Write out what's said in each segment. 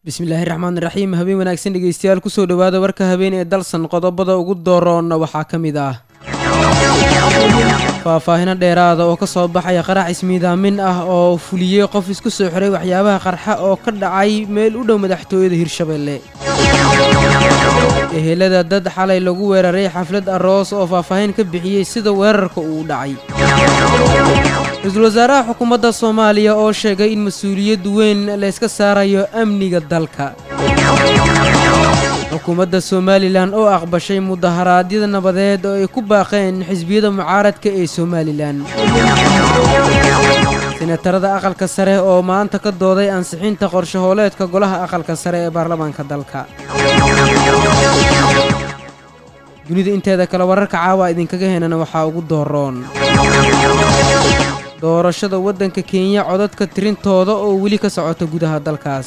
bismillaahi raxmaan raxiim habeen wanaagsan dhegeystayaal kusoo dhowaada warka habeen ee dalsan qodobada ugu dooroonna waxaa ka mid ah faahfaahino dheeraada oo ka soo baxaya qarax ismiidaamin ah oo fuliyey qof isku soo xiray waxyaabaha qarxa oo ka dhacay meel u dhow madaxtooyada hirshabeelle ehelada dad xalay lagu weeraray xaflad aroos oo faahfaahin ka bixiyey sida weerarka uu dhacay ra-iisul wasaaraha xukuumadda soomaaliya oo sheegay in mas-uuliyad weyn layska saarayo amniga dalka xukuumadda somalilan oo aqbashay mudaharaadyada nabadeed oo ay ku baaqeen xisbiyada mucaaradka ee somalilan senatarada aqalka sare oo maanta ka dooday ansixinta qorshahooleedka golaha aqalka sare ee baarlamaanka dalka dunida inteeda kale wararka caawa idinkaga henana waxaa ugu dooroon doorashada waddanka kenya codadka tirintooda oo weli ka socota gudaha dalkaas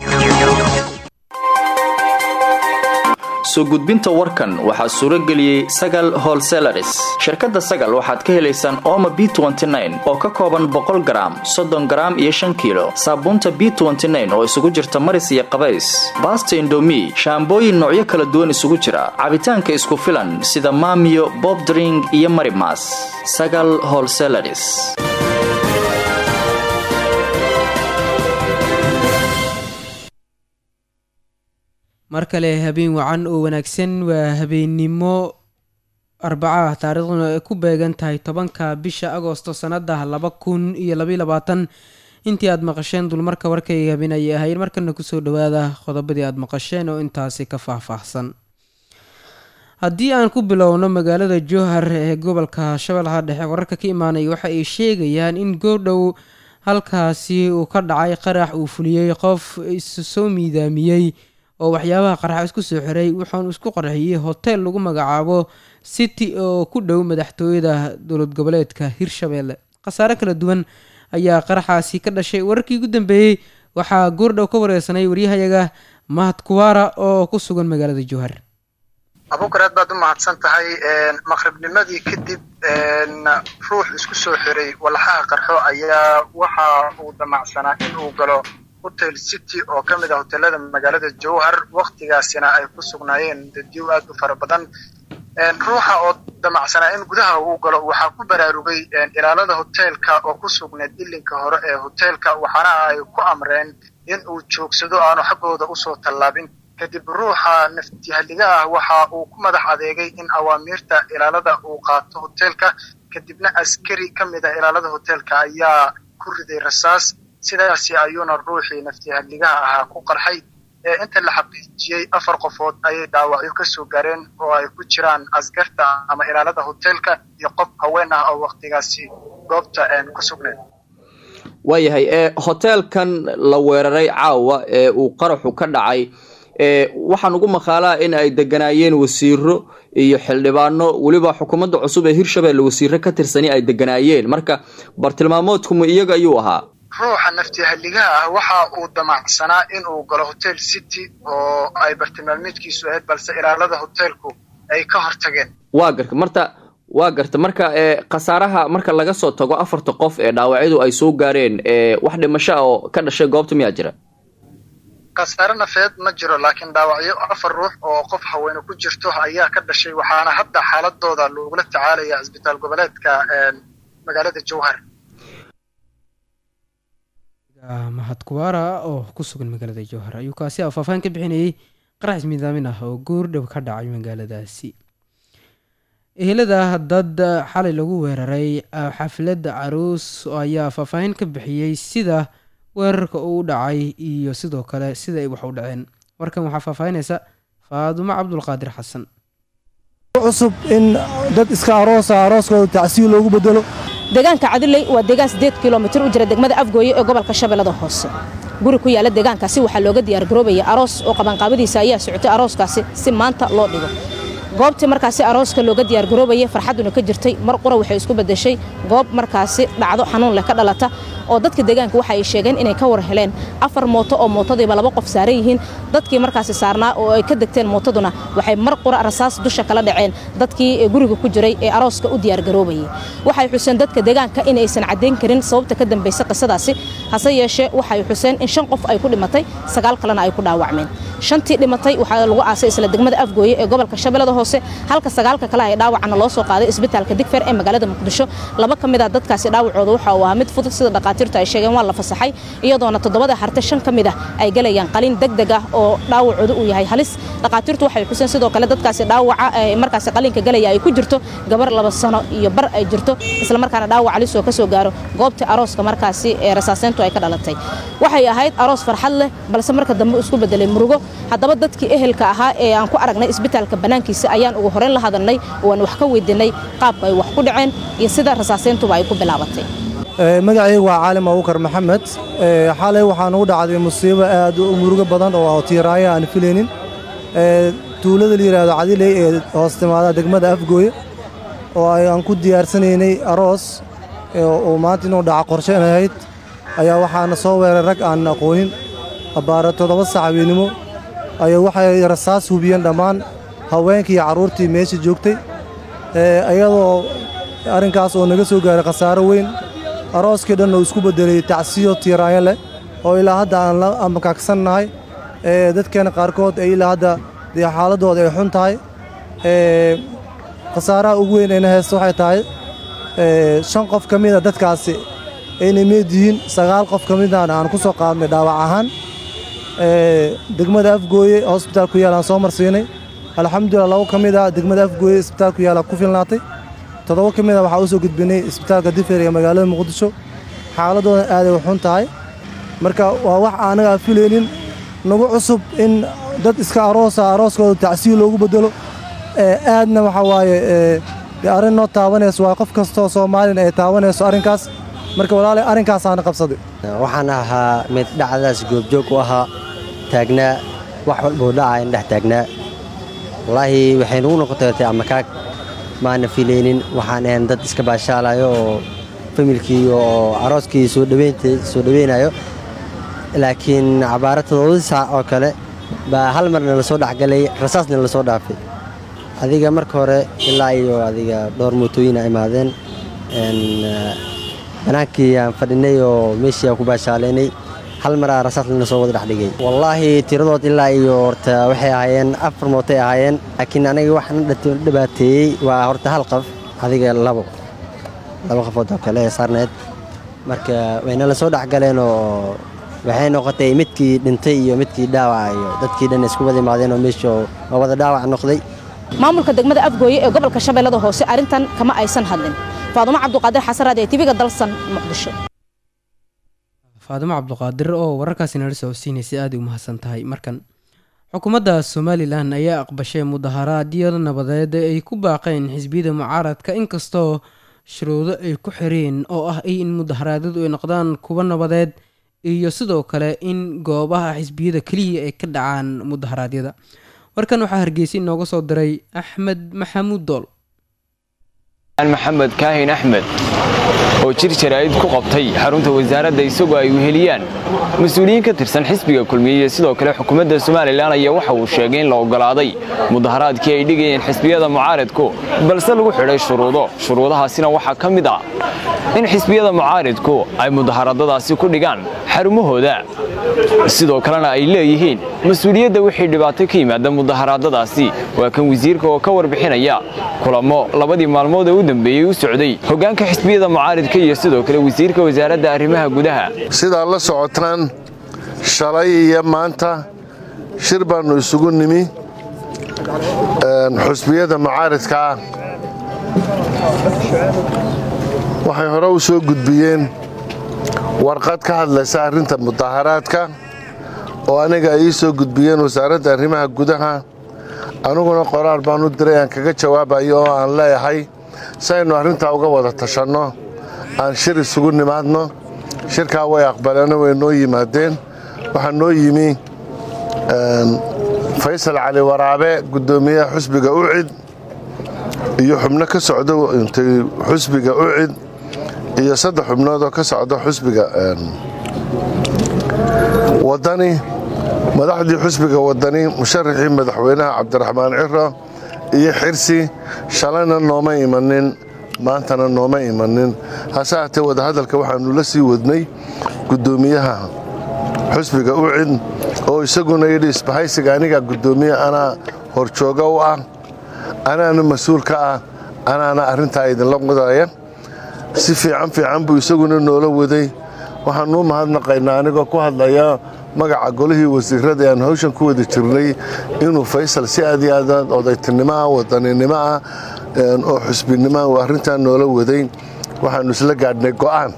soo gudbinta warkan waxaa suuro geliyey sagal holselaris shirkadda sagal waxaad ka helaysaan ooma b oo ka kooban boqol garaam soddon garaam iyo shan kiilo saabuunta b oo isugu jirta maris iyo qabays baasta indomi shaambooyin noocyo kala duwan isugu jira cabitaanka isku filan sida maamiyo bobdring iyo marimas sagal holselaris mar kale habeen wacan oo wanaagsan waa habeennimo arbaca ah taariikhduna ay ku beegan tahay tobanka bisha agoosto sannada laba kun iyo labaiy labaatan intii aad maqasheen dulmarka warkayga habeen ayay ahayd markana kusoo dhawaada qodobadii aad maqasheen oo intaasi ka faahfaahsan haddii aan ku bilowno magaalada jowhar ee gobolka shabeellaha dhexe wararka ka imaanaya waxa ay sheegayaan in goordhow halkaasi uu ka dhacay qarax uu fuliyey qof isu soo miidaamiyey oo waxyaabaha qarxa isku soo xiray wuxuunu isku qarxiyey hoteel lagu magacaabo city oo ku dhow madaxtooyada dowlad goboleedka hirshabeelle khasaare kala duwan ayaa qaraxaasi ka dhashay wararkii ugu dambeeyey waxaa goordhow ka wareysanay waryahayaga mahad kuwaara oo ku sugan magaalada jowhar abuukar aad baad u mahadsan tahay maqribnimadii kadib ruux isku soo xiray walaxaha qarxo ayaa waxa uu damacsanaa in uu galo hotel city oo ka mid ah hoteelada magaalada jowhar waktigaasina ay ku sugnaayeen dadyow aad u fara badan ruuxa oo damacsanaa in gudaha uu galo waxaa ku baraarugay ilaalada hoteelka oo ku sugnayd ilinka hore ee hoteelka waxaana ay ku amreen in uu joogsado aanu xaggooda usoo tallaabin kadib ruuxa naftihaliga ah waxa uu ku madax adeegay in awaamiirta ilaalada uu qaato hoteelka kadibna askari ka mid ah ilaalada hoteelka ayaa ku riday rasaas sidaasi ayuuna ruuxii naftihaligaha ahaa ku qarxay inta la xaqiijiyey afar qofood ayay dhaawacyo kasoo gaareen oo ay ku jiraan askarta ama ilaalada hoteelka iyo qof haween ah oo waktigaasi goobta ku sugneed waayahay hoteelkan la weeraray caawa ee uu qaraxu ka dhacay waxaan ugu maqaalaa in ay deganaayeen wasiiro iyo xildhibaano weliba xukuumadda cusub ee hirshabelle wasiiro ka tirsani ay deganaayeen marka bartilmaamoodkuma iyaga ayuu ahaa ruuxa naftihaligaha ah waxa uu damacsanaa in uu galo hotel city oo ay bartilmaameedkiisu ahayd balse ilaalada hoteelku ay ka hortageen waa garta marta waa garta marka khasaaraha marka laga soo tago afarta qof ee dhaawacyadu ay soo gaareen wax dhimasho ah oo ka dhashay goobta miyaa jira khasaare nafeed ma jiro laakiin dhaawacyo afar ruux oo qof haweene ku jirto ayaa ka dhashay waxaana hadda xaaladooda lagula tacaalaya cisbitaal goboleedka magaalada jowhar mahad kuwaara oo ku sugan magaalada jowhar ayuu kaasi a faahfaahin ka bixinayay qarax ismiidaamin ah oo goordhow ka dhacay magaaladaasi ehelada dad xalay lagu weeraray xafladda caruus ayaa faahfaahin ka bixiyey sida weerarka uu dhacay iyo sidoo kale sida ay wax u dhaceen warkan waxaa faahfaahinaysa faadumo cabdulqaadir xasan cusub in dad iska aroosa arooskooda tacsiil loogu bedelo deegaanka cadiley waa deegaan siddeed kilomitir u jira degmada afgooye ee gobolka shabeellada hoose guri ku yaalla deegaankaasi waxaa looga diyaargaroobaya aroos oo qabanqaabadiisa ayaa socotay arooskaasi si maanta loo dhigo goobtii markaasi arooska looga diyaargaroobayay farxadduna ka jirtay mar qura waxay isku beddeshay goob markaasi dhacdo xanuun leh ka dhalata oo dadka deegaanka waxa ay sheegeen inay ka war heleen afar mooto oo mootadiiba laba qof saaran yihiin dadkii markaasi saarnaa oo ay ka degteen mootaduna waxay mar qura rasaas dusha kala dhaceen dadkii guriga ku jiray ee arooska u diyaargaroobayay waxay xuseen dadka deegaanka in aysan caddayn karin sababta ka dambaysa qisadaasi hase yeeshee waxay xuseen in shan qof ay ku dhimatay sagaal kalena ay ku dhaawacmeen shantii dhimatay waxaa lagu aasay isla degmada afgooye ee gobolka shabeellada hoose halka sagaalka kale ay dhaawacana loo soo qaaday isbitaalka digfer ee magaalada muqdisho laba ka mid ah dadkaasi dhaawacooda waxa uu ahaa mid fudud sida dhaqaatiirtu ay sheegeen waa la fasaxay iyadoona toddobada harte shan ka mid ah ay galayaan qalin degdeg ah oo dhaawacooda uu yahay halis dhaqaatiirtu waxay xuseen sidoo kale dadkaasi dhaawaca markaasi qalinka galaya ay ku jirto gabar laba sano iyo bar ay jirto isla markaana dhaawac halis oo ka soo gaaro goobtii arooska markaasi ee rasaaseyntu ay ka dhalatay waxay ahayd aroos farxad leh balse marka dambe isku bedelay murugo haddaba dadkii ehelka ahaa ee aan ku aragnay isbitaalka bannaankiisa ayaan ugu horeyn la hadalnay oo aan wax ka weydiinay qaabka ay wax ku dhaceen iyo sida rasaaseyntuba ay ku bilaabatay magacaygu waa caalim abukar maxamed xalay waxaa nugu dhacday musiibo aad u murugo badan oo tiiraayo aan filaynin tuulada la yidhaahdo cadiley ee hoos timaada degmada afgooye oo aan ku diyaarsanaynay aroos oo maanta inuu dhaca qorsheyn ahayd ayaa waxaana soo weeray rag aan aqoonin abbaara toddoba sac habeennimo ayaa waxay rasaas hubiyeen dhammaan haweenkii iyo carruurtii meesha joogtay iyadoo arrinkaas oo naga soo gaaray khasaaro weyn arooskii dhan oo isku beddelay tacsiyo tiiraayo leh oo ilaa hadda aan la amakaagsannahay dadkeenna qaarkood ee ilaa hadda dee xaaladdooda ay xun tahay khasaaraha ugu weyn ayna haysta waxay tahay shan qof ka mida dadkaasi aynay meed yihiin sagaal qof ka midana aan ku soo qaadnay dhaawac ahaan degmada afgooye hosbitaal ku yaal aan soo marsiinay alxamdulilah labo ka mid ah degmada afgooye isbitaal ku yaala ku filnaatay toddoba ka mid a waxaa u soo gudbinay isbitaalka difer ee magaalada muqdisho xaaladoodan aaday u xun tahay marka waa wax aanaga aan filaynin nagu cusub in dad iska aroosa arooskooda tacsiyo loogu beddelo aadna waxaa waaye dee arrin noo taabanayso waa qof kastoo soomaalina ay taabanayso arrinkaas marka walaalay arrinkaasaana qabsaday waxaan ahaa mid dhacdaas goobjoog u ahaa taagnaa wax walbuu dhacaa in dhex taagnaa wallaahi waxay nugu noqotay amakaag maana filaynin waxaan ahayn dad iska baashaalayo oo familkii oo arooskii soo dhaweynayo laakiin cabaaro toddobadii saac oo kale baa hal marna la soo dhexgalay rasaasna la soo dhaafay adiga marka hore ilaa iyo adiga dhowr mootooyina imaadeen banaankii aan fadhinay oo meeshii aan ku baashaalaynay hal maraa rasaas lana soo wada dhexdhigay wallaahi tiradood ilaa iyo horta waxay ahaayeen afar mootay ahaayeen laakiin aniga waxaan dhibaateeyey waa horta hal qof adiga labo laba qofood oo kale ee saarneed marka wayna la soo dhexgaleen oo waxay noqotay midkii dhintay iyo midkii dhaawaca iyo dadkii dhan isku wada imaadeen oo meesha oo wada dhaawac noqday maamulka degmada afgooye ee gobolka shabeellada hoose arrintan kama aysan hadlin faadumo cabduqaadir xasaraad ee tiviga dalsan muqdisho faadimo cabduqaadir oo wararkaasi nala socodsiinaysay aada u mahadsan tahay markan xukuumadda somalilan ayaa aqbashay mudaharaadyada nabadeed ay ku baaqeen xisbiyada mucaaradka inkastoo shuruudo ay ku xireen oo ah in mudaharaadyadu ay noqdaan kuwa nabadeed iyo sidoo kale in goobaha xisbiyada keliya ay ka dhacaan mudaharaadyada warkan waxaa hargeysa inooga soo diray axmed maxamuud dool maxamed kaahin axmed oo jir jaraa'id ku qabtay xarunta wasaaradda isagoo ay weheliyaan mas-uuliyiin ka tirsan xisbiga kulmiye iyo sidoo kale xukuumadda somalilan ayaa waxa uu sheegay in la oggolaaday mudaharaadkii ay dhigayeen xisbiyada mucaaridku balse lagu xidhay shuruudo shuruudahaasina waxaa ka mid ah in xisbiyada mucaaridku ay mudaharadadaasi ku dhigaan xarumahooda sidoo kalena ay leeyihiin mas-uuliyadda wixii dhibaato ka yimaada mudaharaadadaasi waa kan wasiirka oo ka warbixinaya kulamo labadii maalmood ee u dambeeyey u socday hoggaanka xisbiyada mucaaridka iyo sidoo kale wasiirka wasaaradda arrimaha gudaha sidaa la socotaan shalay iyo maanta shir baannu isugu nimi xusbiyada mucaaridkaa waxay hore u soo gudbiyeen warqad ka hadlaysa arrinta mudaharaadka oo aniga ay ii soo gudbiyeen wasaaradda arrimaha gudaha aniguna qoraal baan u diray aan kaga jawaabayo oo aan leeyahay si aynu arrintaa uga wada tashanno aan shir isugu nimaadno shirkaa way aqbaleeno way noo yimaadeen waxaa noo yimi faysal cali waraabe guddoomiyaha xusbiga ucid iyo xubno ka socda intay xusbiga ucid iyo saddex xubnood oo ka socda xusbiga wadani madaxdii xusbiga wadani musharaxii madaxweynaha cabdiraxmaan ciro iyo xirsi shalayna nooma imanin maantana nooma imanin hase haatee wadahadalka waxaanu la sii wadnay guddoomiyaha xusbiga ucid oo isaguna yidhi isbahaysiga anigaa guddoomiye anaa horjooga u ah anaana mas-uul ka ah anaana arrintaa idinla wadaya si fiican fiican buu isaguna noola waday waxaanuu mahadnaqaynaa anigoo ku hadlaya magaca golihii wasiirada aan hawshan ku wada jirnay inuu faysal si aad iyo aad odaytinimo ah wadaninimo ah oo xusbinimoah uu arrintaa noola waday waxaannu isla gaadhnay go'aan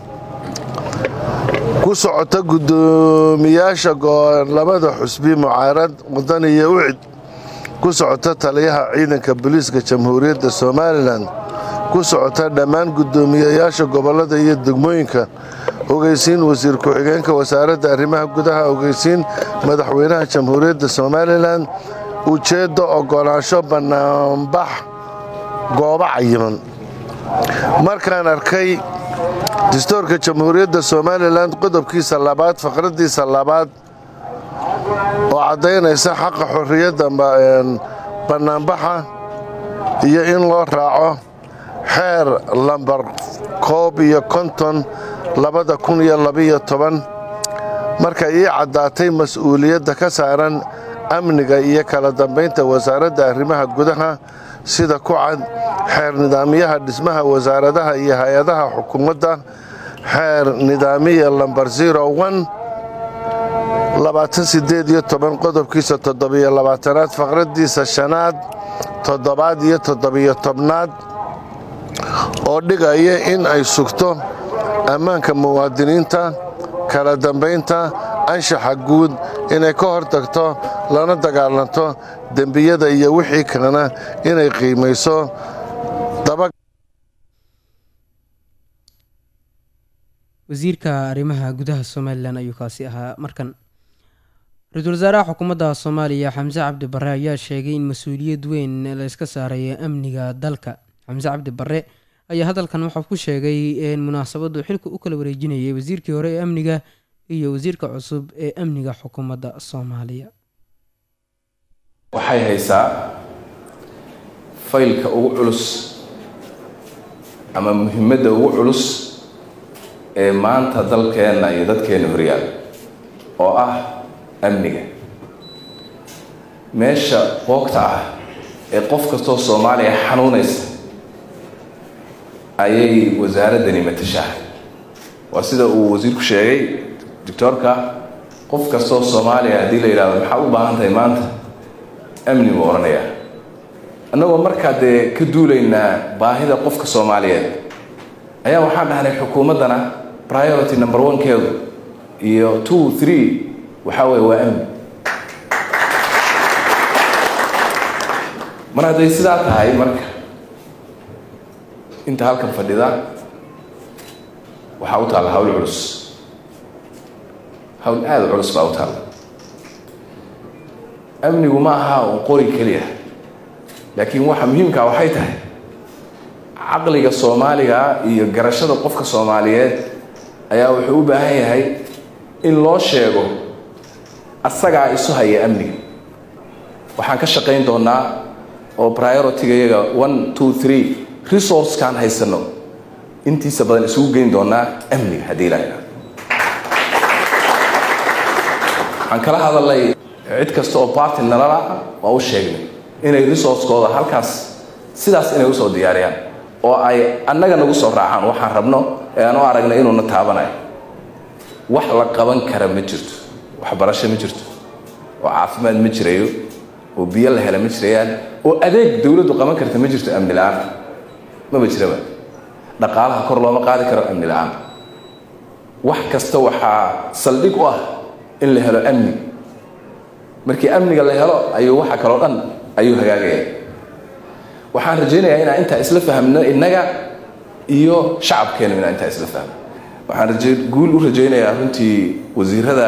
ku socota guddoomiyaasha labada xusbi mucaarad wadani iyo ucid ku socota taliyaha ciidanka booliiska jamhuuriyadda somalilan ku socota dhammaan guddoomiyayaasha gobollada iyo degmooyinka ogeysiin wasiir ku-xigeenka wasaaradda arrimaha gudaha ogeysiin madaxweynaha jamhuuriyadda somalilan ujeeddo oggolaansho bannaanbax goobo cayiman markaan arkay dastuurka jamhuuriyadda somalilan qodobkiisa labaad faqraddiisa labaad oo caddaynaysa xaqa xorriyadda bannaanbaxa iyo in loo raaco xeer lambar koob iyo konton labada kun iyo labiyo toban marka ii caddaatay mas-uuliyadda ka saaran amniga iyo kala dambaynta wasaaradda arrimaha gudaha sida ku cad xeer nidaamyaha dhismaha wasaaradaha iyo hay-adaha xukuumadda xeer nidaamiya lambar zero on labaatan sideed iyo toban qodobkiisa toddobiyo labaatanaad faqraddiisa shanaad toddobaad iyo toddobiyo tobnaad oo dhigaya in ay sugto ammaanka muwaadiniinta kala dambaynta anshaxa guud inay ka hor tagto lana dagaalanto dembiyada iyo wixii kalena inay qiimayso wasiirka arrimaha gudaha somalilan ayuu kaasi ahaa markan ra-iisul wasaaraha xukuumadda soomaaliya xamse cabdi barre ayaa sheegay in mas-uuliyad weyn la iska saaraya amniga dalka xamse cabdi barre ayaa hadalkan waxaa ku sheegay in munaasabadu xilka u kala wareejinayay wasiirkii hore ee amniga iyo wasiirka cusub ee amniga xukuumadda soomaaliya waxay haysaa faylka ugu culus ama muhiimadda ugu culus ee maanta dalkeenna iyo dadkeenna horyaal oo ah amniga meesha boogta ah ee qof kastoo soomaaliya xanuunaysa ayay wasaaraddani matashaa waa sida uu wasiirku sheegay doctoorka qof kastoo soomaaliya haddii la yidhahdo maxaa u baahan tahay maanta amni buu odhanayaa annagoo markaa dee ka duulaynaa baahida qofka soomaaliyeed ayaa waxaan dhahnay xukuumaddana priority number one-keedu iyo two three waxaa weeye waa amni mar hadday sidaa tahay marka inta halkan fadhida waxaa u taalla hawl culus hawl aada u culus baa u taalla amnigu ma aha un qori keliya laakiin waxa muhiimkaa waxay tahay caqliga soomaaliga iyo garashada qofka soomaaliyeed ayaa wuxuu u baahan yahay in loo sheego asagaa isu haya amniga waxaan ka shaqayn doonaa oo priority-ga iyaga one two three resourcekaan haysano intiisa badan isugu geyn doonaa amniga haddii la yidhahdo waxaan kala hadalnay cid kasta oo party nalala waa u sheegnay inay resourcekooda halkaas sidaas inay usoo diyaariyaan oo ay annaga nagu soo raacaan waxaan rabno ee aan u aragnay inuuna taabanayo wax la qaban kara ma jirto waxbarasho ma jirto oo caafimaad ma jirayo oo biyo la hela ma jirayaan oo adeeg dowladdu qaban karta ma jirto amni la-aan maba jiraba dhaqaalaha kor looma qaadi karo amni la-aan wax kasta waxaa saldhig u ah in la helo amni markii amniga la helo ayuu waxa kaloo dhan ayuu hagaagaya waxaan rajaynayaa inaan intaa isla fahmno innaga iyo shacabkeena inaan intaa isla fahmno waxaan raje guul u rajaynayaa runtii wasiirada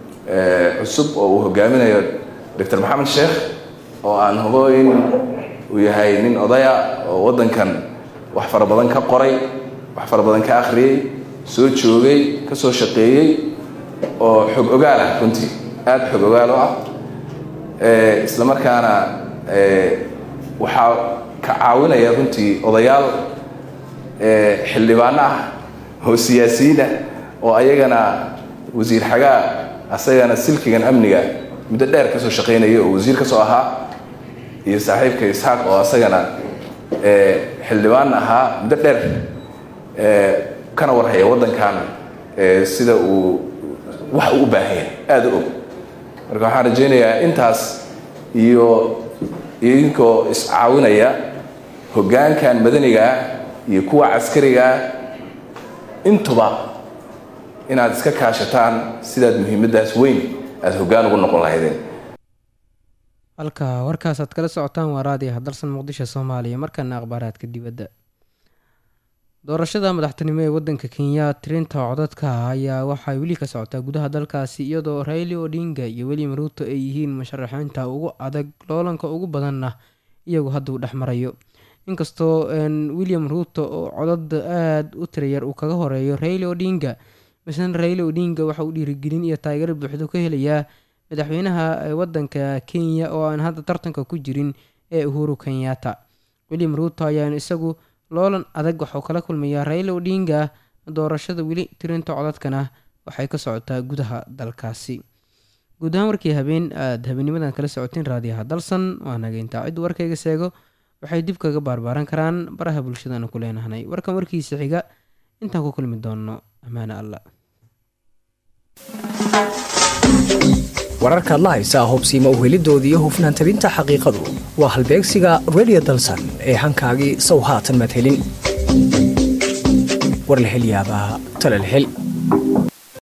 cusub oo uu hogaaminayo doctor maxamed sheekh oo aan hubo in uu yahay nin odaya oo waddankan wax fara badan ka qoray wax fara badan ka akhriyey soo joogay ka soo shaqeeyey oo xog ogaal ah runtii aada xog ogaal u ah isla markaana waxaa ka caawinaya runtii odayaal xildhibaano ah oo siyaasiyiin ah oo ayagana wasiir xagaa asagana silkigan amniga muddo dheer kasoo shaqaynaya oo wasiir kasoo ahaa iyo saaxiibka isxaaq oo asagana xildhibaan ahaa muddo dheer kana warhaya waddankan sida uu wax uu u baahan yahay aada u og marka waxaan rajaynayaa intaas iyo idinkoo iscaawinaya hoggaankan madanigaa iyo kuwa caskarigaa intuba inaad iska kaashataan sidaad muhiimaddaas weyn aada hoggaan ugu noqon lahaydeen halka warkaas aad kala socotaan waa raadiyaha dalsan muqdisho soomaaliya markana akhbaaraadka dibadda doorashada madaxtinimo ee wadanka kenya tirinta codadka ayaa waxay weli ka socotaa gudaha dalkaasi iyadoo raili odinga iyo william ruuto ay yihiin musharaxiinta ugu adag loolanka ugu badanna iyagu hadda uu dhex marayo inkastoo william ruuto oo codad aada u tirayar uu kaga horeeyo raili odinga misna raili odinga waxa uu dhiirigelin iyo taageero buuxdo ka helayaa madaxweynaha wadanka kenya oo aan hadda tartanka ku jirin ee uhuru kenyatta william ruuto ayaan isagu loolan adag waxuu kala kulmayaa raila odinga doorashada weli tirinta codadkana waxay ka socotaa gudaha dalkaasi guud ahaan warkii habeen aada habeenimadan kala socoteen raadiyaha dalsan waa nageyntaa ciddu warkayga seego waxay dib kaga baarbaaran karaan baraha bulshadana ku leenahnay warkan warkiisa xiga intaan ku kulmi doonno ammaane allah wararkaad la haysaa hobsiima uhelidooda iyo hufnaan tabinta xaqiiqadu waa halbeegsiga redio dalsan ee hankaagii sow haatan madhelin war la hel yaabaa tala la hel